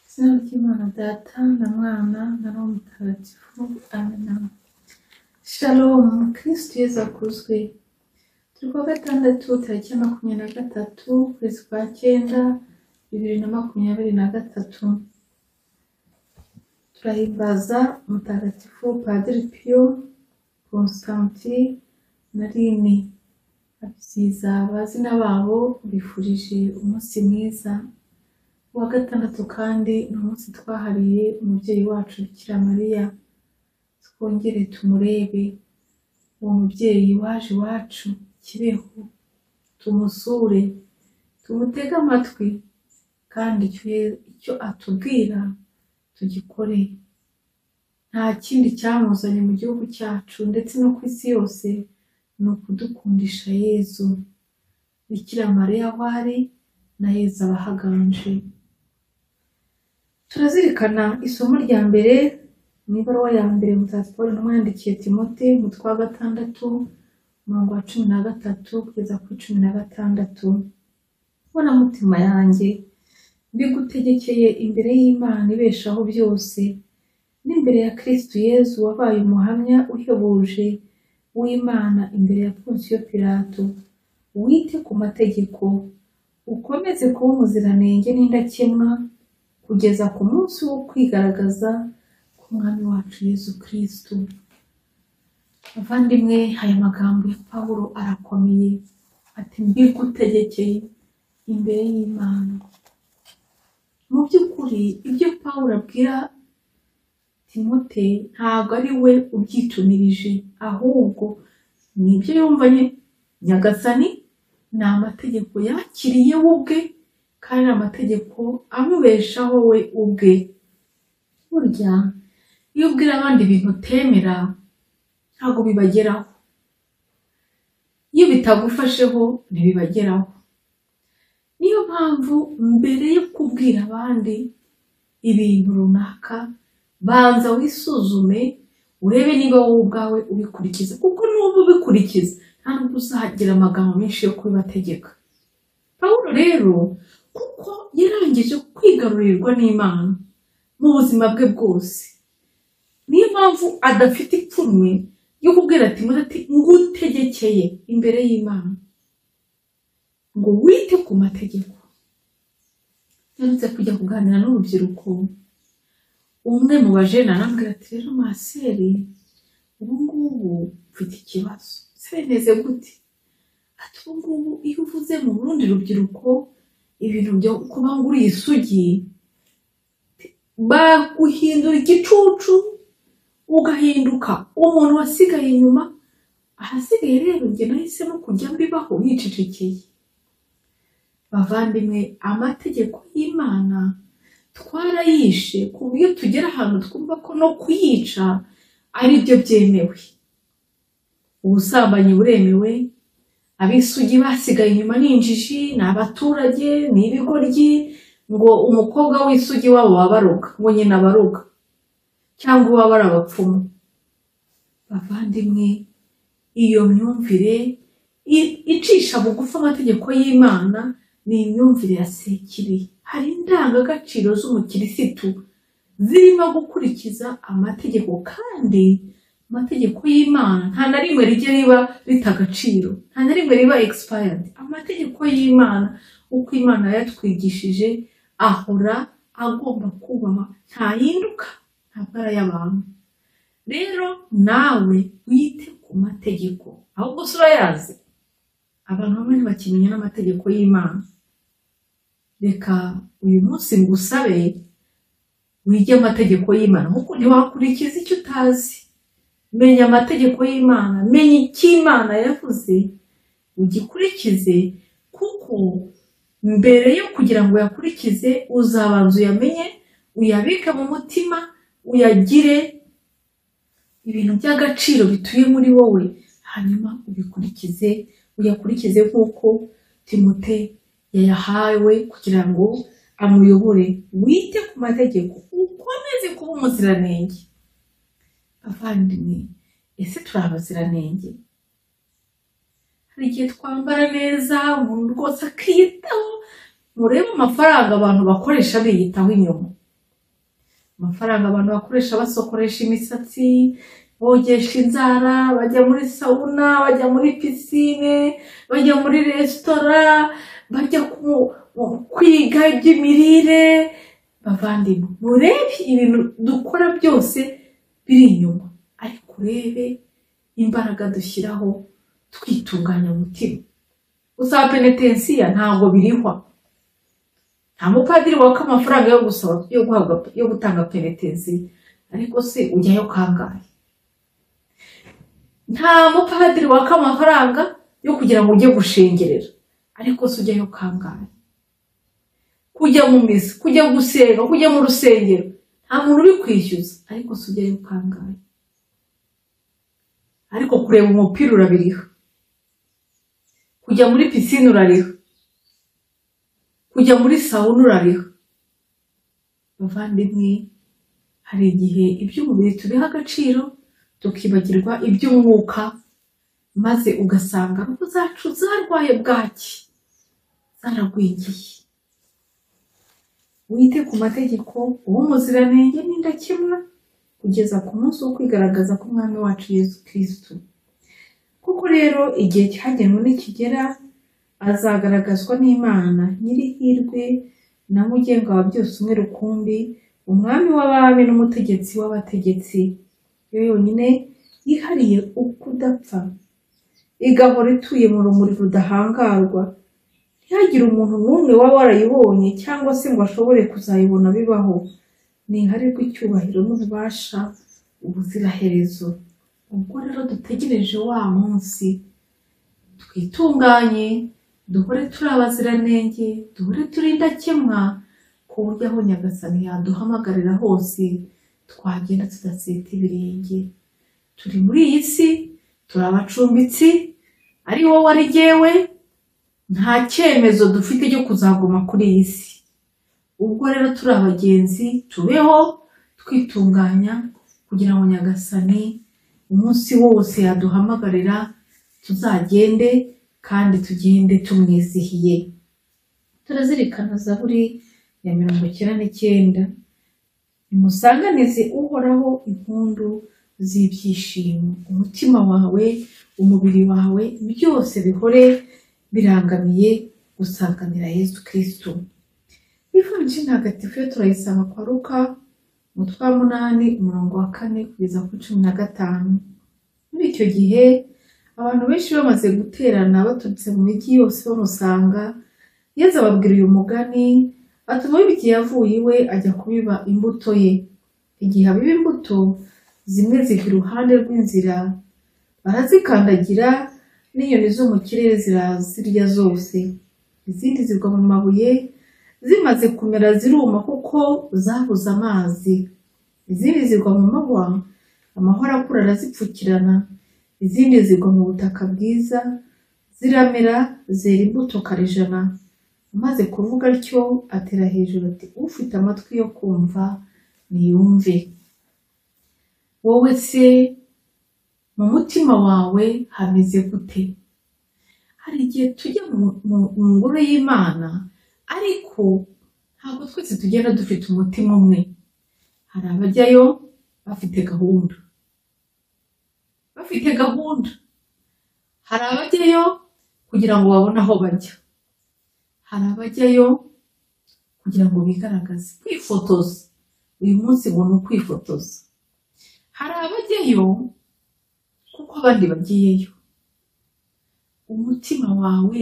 izina ry'imana data na mwana na roho mutagatifu amena shalomu kristu yezu akuzwe turi kuwa gatandatu tariki ya makumyabiri na gatatu ukwezi kwa cyenda bibiri na makumyabiri na gatatu turahimbaza mutagatifu padiri piyo konstanti na rini abyiza abazina babo bifurije umunsi mwiza uwa gatandatu kandi ni umunsi twahariye umubyeyi wacu bikira mariya twongere tumurebe uwo mubyeyi waje iwacu kibeho tumusure tumutege amatwi kandi icyo ye- icyo atubwira tugikore nta kindi cyamuzanye mu gihugu cyacu ndetse no ku isi yose ni ukudukundisha yezu bikira mariya aho ari na yezu abahaganje turazirikana isomo rya mbere mu ibaruwa ya mbere mutagatifu paul intumwa yandikiye timote umutwe wa gatandatu umurongo wa cumi na gatatu kugeza kuri cumi na gatandatu mbona mutima yanjye mbigutegekeye imbere y'imana ibeshaho byose n'imbere ya kristu yezu wabaye umuhamya uhebuje w'imana imbere ya ponsiyo pilato wite ku mategeko ukomeze kuba umuziranenge n'indakemwa kugeza ku munsi wo kwigaragaza k'umwami wacu yezu kristu bavandimwe aya magambo ya pawulo arakomeye ati mbigutegekeye imbere y'imana mu by'ukuri ibyo pawulo abwira timote ntabwo ari we ubyitumirije ahubwo ni ibyo yumvanye nyagasani ni amategeko yakiriye we ubwe kandi ni amategeko amubeshaho we ubwe burya iyo ubwira abandi ibintu utemera ntabwo bibageraho iyo bitagufasheho ntibibageraho niyo mpamvu mbere yo kubwira abandi ibintu runaka banza wisuzume urebe niba wowe ubwawe ubikurikiza kuko n'ubu ubikurikiza nta nubwo uzagira amagambo menshi yo kubibategeka pawulo rero kuko yarangije kwigarurirwa n'imana mu buzima bwe bwose niyo mpamvu adafite ipfunwe ryo kubwira timote ati ngutegekeye imbere y'imana ngo wite ku mategeko yarutse kujya kuganira n'urubyiruko umwe mu bajene arambwira ati rero maseri ubu ngubu mfite ikibazo se bimeze gute ati ubu ngubu iyo uvuze mu rundi rubyiruko ibintu byo kuba nguriye isugi baguhindura igicucu ugahinduka umuntu wasigaye inyuma ahasigaye rero njye nahisemo kujya mbibaho nkicecekeye bavandimwe amategeko y'imana twarayishe ku buryo tugera ahantu twumva ko no kuyica ari byo byemewe ubusambanyi buremewe ab'isugi basigaye inyuma ni injiji ni abaturage ni ibigoryi ngo umukobwa w'isugi wabo wabaroga ngo nyina abaroga cyangwa uba bari abapfumu bavandimwe iyo myumvire i- icisha bugufi amategeko y'imana ni imyumvire ya sekiri hari indangagaciro z'umukirisitu zirimo gukurikiza amategeko kandi amategeko y'imana nta na rimwe rijya riba rita agaciro nta na rimwe riba expired amategeko y'imana uko imana yayatwigishije ahora agomba kubahwa ntahinduka ntabwo ari ay'abantu rero nawe wite ku mategeko ahubwo si urayazi abantu bamwe ntibakimenya n'amategeko y'imana reka uyu munsi ngusabe wige amategeko y'imana kuko ntiwakurikiza icyo utazi menya amategeko y'imana menya icyo imana yavuze ugikurikize kuko mbere yo kugira ngo uyakurikize uzabanza uyamenye uyabike mu mutima uyagire ibintu by'agaciro bituye muri wowe hanyuma ubikurikize uyakurikize nk'uko timote yayahawe kugira ngo amuyobore wite ku mategeko ukomeze kuba umuziranenge abavandimwe ese turi abaziranenge hari igihe twambara neza umuntu rwose akiyitaho murebe amafaranga abantu bakoresha biyitaho inyuma amafaranga abantu bakoresha basokoresha imisatsi bogesha inzara bajya muri sawuna bajya muri pisine bajya muri resitora bajya ku- ku- kwiga iby'imirire bavandimwe murebe ibintu dukora byose biri inyuma ariko urebe imbaraga dushyiraho twitunganya umutima usaba penetensiya ntabwo birihwa nta mupadiri waka amafaranga yo gusaba yo guhabwa yo gutanga penetensiya ariko se ujyayo kangahe nta mupadiri waka amafaranga yo kugira ngo ujye gushengerera ariko se ujyayo kangahe kujya mu misa kujya gusenga kujya mu rusengero nta muntu uri kwishyuza ariko se ujyayo kangahe ariko kureba umupira urabiriha kujya muri pisine urariha kujya muri sawuna urariha bavandimwe hari igihe iby'umubiri tubiha agaciro tukibagirwa iby'umwuka maze ugasanga rugo zacu zarwaye bwaki zaragwingiye wite ku mategeko uwo muziranenge n'indakemwa kugeza ku munsi wo kwigaragaza k'umwami wacu yesu kirisitu kuko rero igihe cyagenwe nikigera azagaragazwa n'imana nyirihirwe na mugenga wa byose umwe rukumbi umwami w'abami n'umutegetsi w'abategetsi yo yonyine yihariye ukudapfa igahora ituye mu rumuri rudahangarwa ntihagire umuntu n'umwe waba warayibonye cyangwa se ngo ashobore kuzayibona bibaho ni iharirwa icyubahiro n'ububasha ubuziraherezo ubwo rero dutegereje wa munsi twitunganye duhore turi abaziranenge duhore turi indakemwa ku buryo aho nyagasani yaduhamagarira hose twagenda tudaseta ibirenge turi muri iyi si turi abacumbitsi ari wowe ari jyewe nta cyemezo dufite cyo kuzaguma kuri iyi si ubwo rero turi abagenzi tubeho twitunganya kugira ngo nyagasani umunsi wose yaduhamagarira tuzagende kandi tugende tumwizihiye turazirikana zaburi ya mirongo icyenda n'icyenda nimusanganize uhoraho impundu z'ibyishimo umutima wawe umubiri wawe byose bihore birangamiye gusanganira yesu kirisitu ivanjiri ntagatifu yo turayisanga kwa ruka umutwe wa munani umurongo wa kane kugeza ku cumi na gatanu muri icyo gihe abantu benshi bamaze guterana baturutse mu mijyi yose bamusanga yezu ababwira uyu mugani atuma igihe yavuye iwe ajya kubiba imbuto ye igihe abiba imbuto zimwe ziva iruhande rw'inzira barazikandagira n'inyoni zo mu kirere zirazirya zose izindi zigwa mu mabuye zimaze kumera ziruma kuko zabuze amazi izindi zigwa mu mabwa amahoro akura arazipfukirana izindi zigwa mu butaka bwiza ziramera zera imbuto karejana amaze kuvuga atyo atera hejuru ati ufite amatwi yo kumva niyumve wowe se mu mutima wawe hameze gute hari igihe tujya mu- mu- mu ngoro y'imana ariko ntabwo twese tugenda dufite umutima umwe hari abajyayo bafite gahunda bafite gahunda hari abajyayo kugira ngo babone aho bajya hari abajyayo kugira ngo bigaragaze kwifotoza uyu munsi ngo ni ukwifotoza hari abajyayo kuko abandi bagiyeyo umutima wawe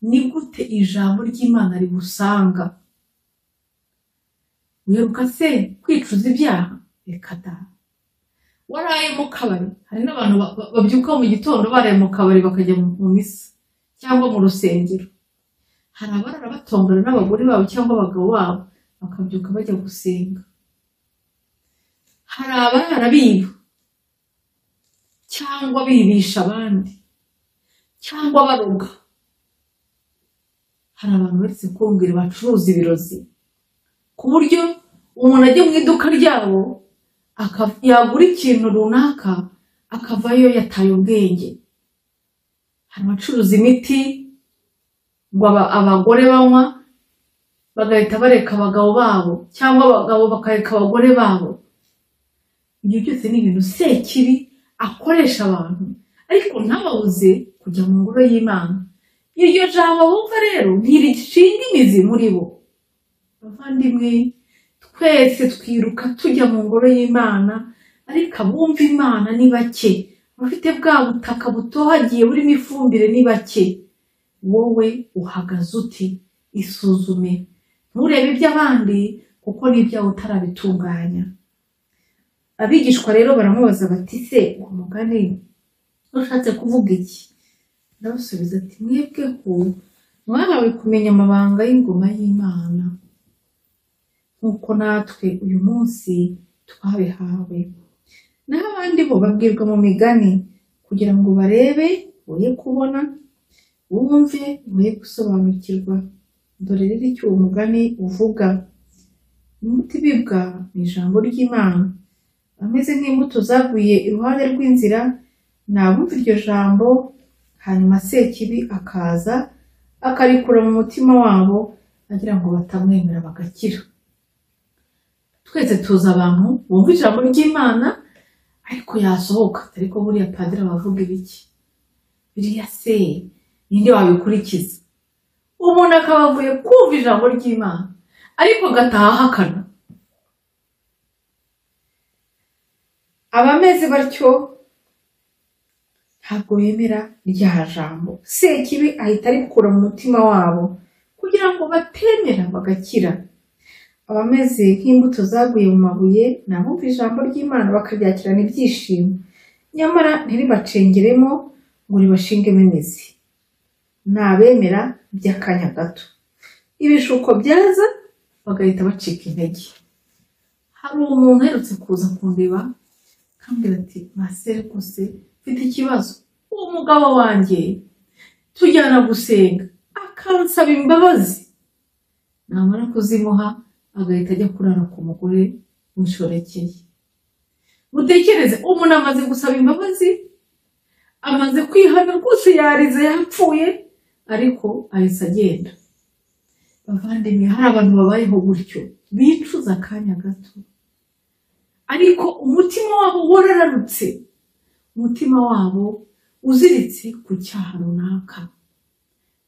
ni gute ijambo ry'imana rigusanga wiruka se kwicuza ibyaha reka da waraye mu kabari hari n'abantu ba- ba- babyuka mu gitondo baraye mu kabari bakajya mu mu misa cyangwa mu rusengero hari abarara batongana n'abagore babo cyangwa abagabo babo bakabyuka bajya gusenga hari abarara biba cyangwa bibisha abandi cyangwa baroga hari abantu baretse kumbwira bacuruza ibirozi ku buryo umuntu ajya mu iduka ryabo aka- yagura ikintu runaka akavayo yataye ubwenge hari abacuruza imiti ngo aba- abagore banywa bagahita bareka abagabo babo cyangwa abagabo bakareka abagore babo ibyo byose ni ibintu sekibi akoresha abantu ariko ntababuze kujya mu ngoro y'imana iryo jambo bumva rero ntirigishinga imizi muri bo bavandimwe twese twiruka tujya mu ngoro y'imana ariko abumva imana ni bake abafite bwa butaka butohagiye burimo ifumbire ni bake wowe uhagaze uti isuzume nturebe iby'abandi kuko n'ibyawe utarabitunganya abigishwa rero baramubaza bati se uwo mugani ushatse kuvuga iki arabasubiza ati mwebweho mwahawe kumenya amabanga y'ingoma y'imana nk'uko natwe uyu munsi twabihawe naho abandi bo babwirwa mu migani kugira ngo barebe boye kubona wumve boye gusobanukirwa dore rero icyo uwo mugani uvuga imbuto ibibwa ni ijambo ry'imana ameze nk'imbuto zaguye iruhande rw'inzira nabumva iryo jambo hanyuma sekibi akaza akarikura mu mutima wabo agira ngo batamwemera bagakira twese tuzi abantu bumva ijambo ry'imana ariko yasohoka ariko buriya padiri abavuga ibiki biriya se ninde wabikurikiza umuntu akaba avuye kumva ijambo ry'imana ariko agataha ahakana abameze batyo ntabwo bemera rya jambo sekibi ahita arikura mu mutima wabo kugira ngo batemera bagakira abameze nk'imbuto zaguye mu mabuye nabumva ijambo ry'imana bakaryakirana ibyishimo nyamara ntiribacengeremo ngo ribashingemo imizi ni abemera by'akanya gato ibishuko byaza bagahita bacika intege hari umuntu uherutse kuza kundeba akambwira ati masere kose mfite ikibazo uwo mugabo wanjye tujyana gusenga akansaba imbabazi namara kuzimuha agahita ajya kurara ku mugore w'inshoreke mutekereze umuntu amaze gusaba imbabazi amaze kwihana rwose yarize yapfuye ariko ahise agenda bavandimwe hari abantu babayeho gutyo bicuza akanya gato ariko umutima wabo warararutse umutima wabo uziritse ku cyaha runaka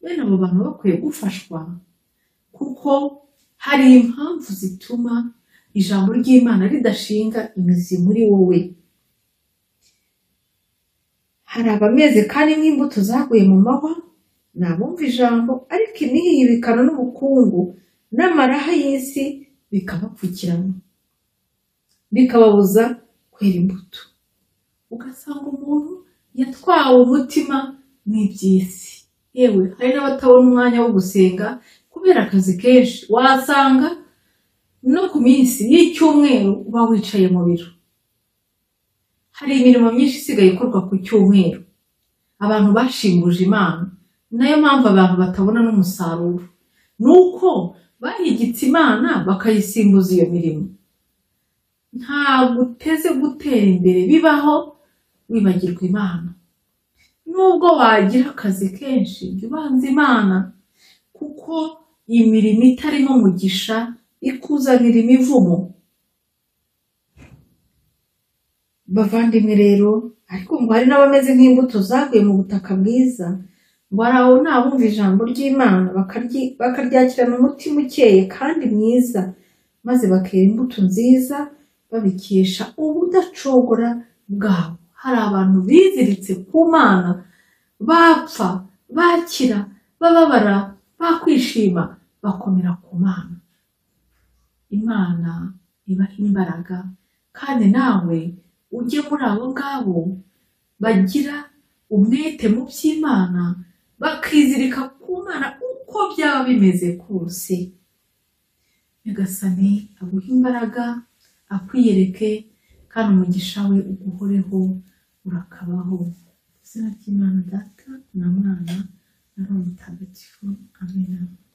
bene abo bantu bakwiye gufashwa kuko hari impamvu zituma ijambo ry'imana ridashinga imizi muri wowe hari abameze kandi nk'imbuto zaguye mu mahwa ni abumva ijambo ariko inihibikana n'ubukungu n'amaraha y'isi bikabapfukirana bikababuza kwera imbuto ugasanga umuntu yatwawe umutima n'iby'isi yewe hari n'abatabona umwanya wo gusenga kubera akazi kenshi wasanga no ku minsi y'icyumweru uba wicaye mu biro hari imirimo myinshi isigaye ikorwa ku cyumweru abantu bashinguje imana ni nayo mpamvu abantu batabona n'umusaruro ni uko bahigitse imana bakayisimbuza iyo mirimo ntabwo uteze gutera imbere bibaho wibagirwa imana nubwo wagira akazi kenshi jya ubanza imana kuko imirimo itarimo umugisha ikuzanira imivumo bavandimwe rero ariko ngo hari n'abameze nk'imbuto zaguye mu butaka bwiza ngo hari aho nabumva ijambo ry'imana bakaryi- bakaryakirana umutima ukeye kandi mwiza maze bakera imbuto nziza babikesha ubudacogora bwabo hari abantu biziritse ku mana bapfa bakira bababara bakwishima bakomera ku mana imana ibaha imbaraga kandi nawe ujye muri abo ngabo bagira umwete mu by'imana bakizirika ku mana uko byaba bimeze kose nyagasani aguhe imbaraga akwiyereke kandi umugisha we uguhoreho urakabaho izina ry'imana data na mwana na roho mutagatifu amen